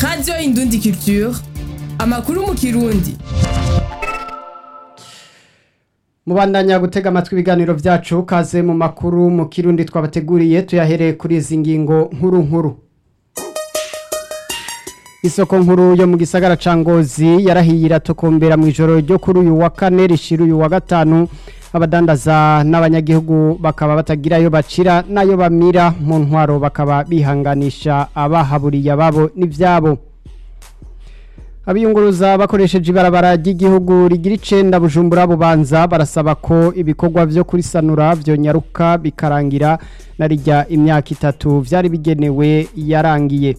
radiyo indundi culture amakuru mu kirundi mubandanya gutega amatwi ibiganiro vyacu kaze mu makuru mu kirundi twabateguriye tuyahereye kuri izi ngingo nkuru nkuru isoko nkuru yo mu gisagara ca ngozi yarahiye iratokombera mu ijoro ryo kuri uyu wa kane rishira uyu wa gatanu abadandaza n'abanyagihugu bakaba batagira ayo bacira n'ayo bamira mu ntwaro bakaba bihanganisha abahaburiye ababo n'ivyabo abiyunguruza bakoresheje ibarabara ry'igihugu rigira icenda bujumbura bubanza barasaba ko ibikorwa vyo kurisanura vyonyaruka bikarangira na rijya imyaka itatu vyari bigenewe yarangiye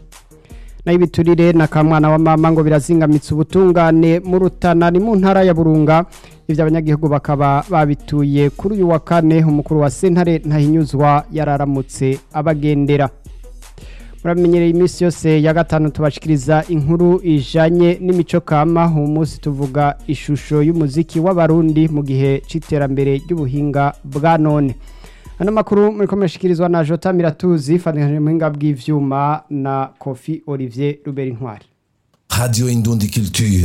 nayo ibiturire na kamwana wa mama ngo birazingamitse ubutungane mu rutana ni mu ntara ya burunga ivyo abanyagihugu bakaba babituye kuri uyu wa kane umukuru wa sentare ntahinyuzwa yararamutse abagendera muramenyereye iminsi yose ya gatanu tubashikiriza inkuru ijanye n'imico kama uyu munsi tuvuga ishusho y'umuziki w'abarundi mu gihe c'iterambere ry'ubuhinga bwa none ano makuru muriko murashikirizwa na jota miratuzi fatanije muhinga bw'ivyuma na kofi olivier ruberi ntwari Radio Indundi Culture.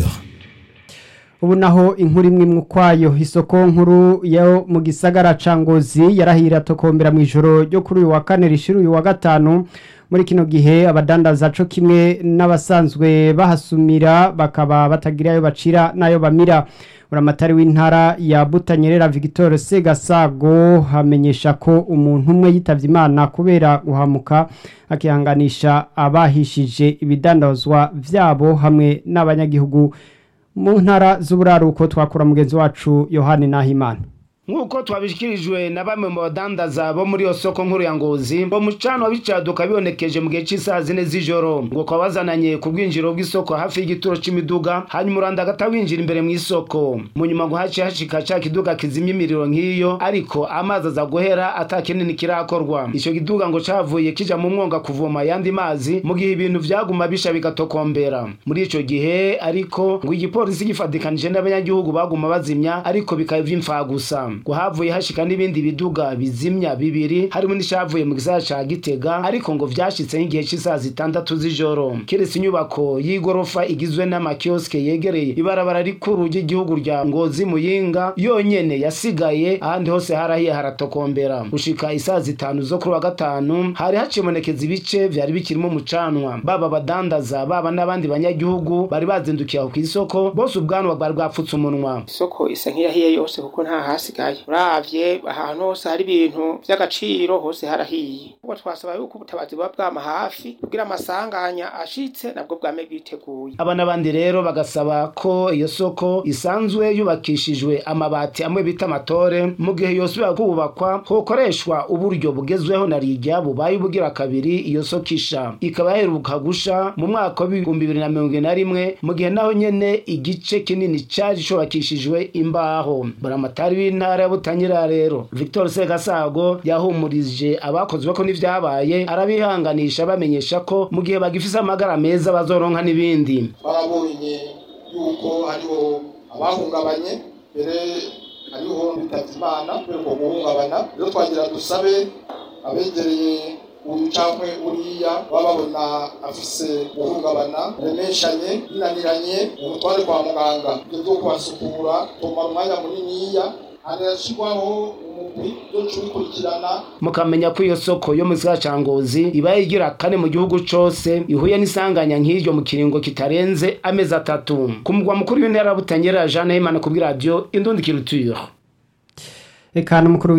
ubu naho inkuru imwe imwe ukwayo isoko nkuru yo mu gisagara ca ngozi yarahira tokombera mu ijoro ryo kuri uyu wa kane rishira uyu wa gatanu muri kino gihe abadandaza co kimwe n'abasanzwe bahasumira bakaba batagira ayo bacira n'ayo bamira uramatari w'intara ya butanyerera victor segasago hamenyesha ko umuntu umwe yitavye imana kubera guhamuka akihanganisha abahishije ibidandazwa vyabo hamwe n'abanyagihugu mu ntara z'uburaruko twakura mugenzi wacu yohani nahimana nk'uko twabishikirijwe na bamwe mu badandaza bo muri iyo soko nkuru ya ngozi ngo mucano wabicaduka bibonekeje mu gihe cy'isaha zine z'ijoro ngo kwa bazananye ku bwinjiro bw'isoko hafi y'igituro c'imiduga hanyuma uranda agata winjira imbere mu isoko mu nyuma ngo haciye hashika ca kiduga kizimya imiriro nk'iyo ariko amazi aza guhera ata kinini kirakorwa ico kiduga ngo cavuye kija mu mwonga kuvoma ayandi mazi mu gihe ibintu vyaguma bisha bigatokombera muri ico gihe ariko ngo igipolisi gifatikanije n'abanyagihugu baguma bazimya ariko bikaba ivy'imfagusa ngo havuye hashika n'ibindi biduga bizimya bibiri harimo n'ishavuye mu gisagara ca Gitega ariko ngo vyashitse nk'igihe c'isaha zitandatu z'ijoro kiretse inyubako y'igorofa igizwe n'amakioske yegereye ibarabara rikuru ry'igihugu rya Ngozi Muyinga yonyene yasigaye ahandi hose harahiye haratokombera gushika isaha zitanu zo kuri wa gatanu hari hacibonekeza ibice vyari bikirimo umucanwa baba badandaza baba n'abandi banyagihugu bari bazindukiye aho kw'isoko bose ubwanwa bwari bwapfutse umunwa isoko isa nk'iyahiye yose kuko nta hasigaye uravye ahantu hose hari ibintu vy'agaciro hose harahiye ubwo twasaba yuko ubutabazi buba bwama hafi kugira amasanganya ashitse nabwo bwame bwiteguye aba n'abandi rero bagasaba ko iyo soko isanzwe yubakishijwe amabati amwe bita amatore mu gihe yosubira kubakwa hokoreshwa uburyo bugezweho na rijya bubaye ubugira kabiri iyo soko isha ikaba yaheruka gusha mu mwaka w'ibihumbi bibiri na mirongo ine na rimwe mu gihe naho nyene igice kinini cari cubakishijwe imbaho buramatari w'intara ya butanyerera rero victor segasago yahumurije abakozwe ko n'ivyabaye arabihanganisha bamenyesha ko mu gihe bagifise amagara meza bazoronka n'ibindi barabonye yuko hariho abahungabanye mbere hariho bitavye imana kubera uko guhungabana rero twagira dusabe abegereye uyu cankwe uriya baba babona afise guhungabana remeshanye binaniranye umutware kwa muganga ibyo vyo kubasukura tomara umwanya muniniya harashirwaho umugwi uzoca ubikurikirana mukamenya ko iyo soko yo mu gisagara ca ngozi ibaye igira kane mu gihugu cose ihuye n'isanganya nk'iryo mu kiringo kitarenze amezi atatu ku mugwa mukuru w'intara ya butanyerera jeanne himana kubw'iradiyo indundi kiruture eka n'umukuru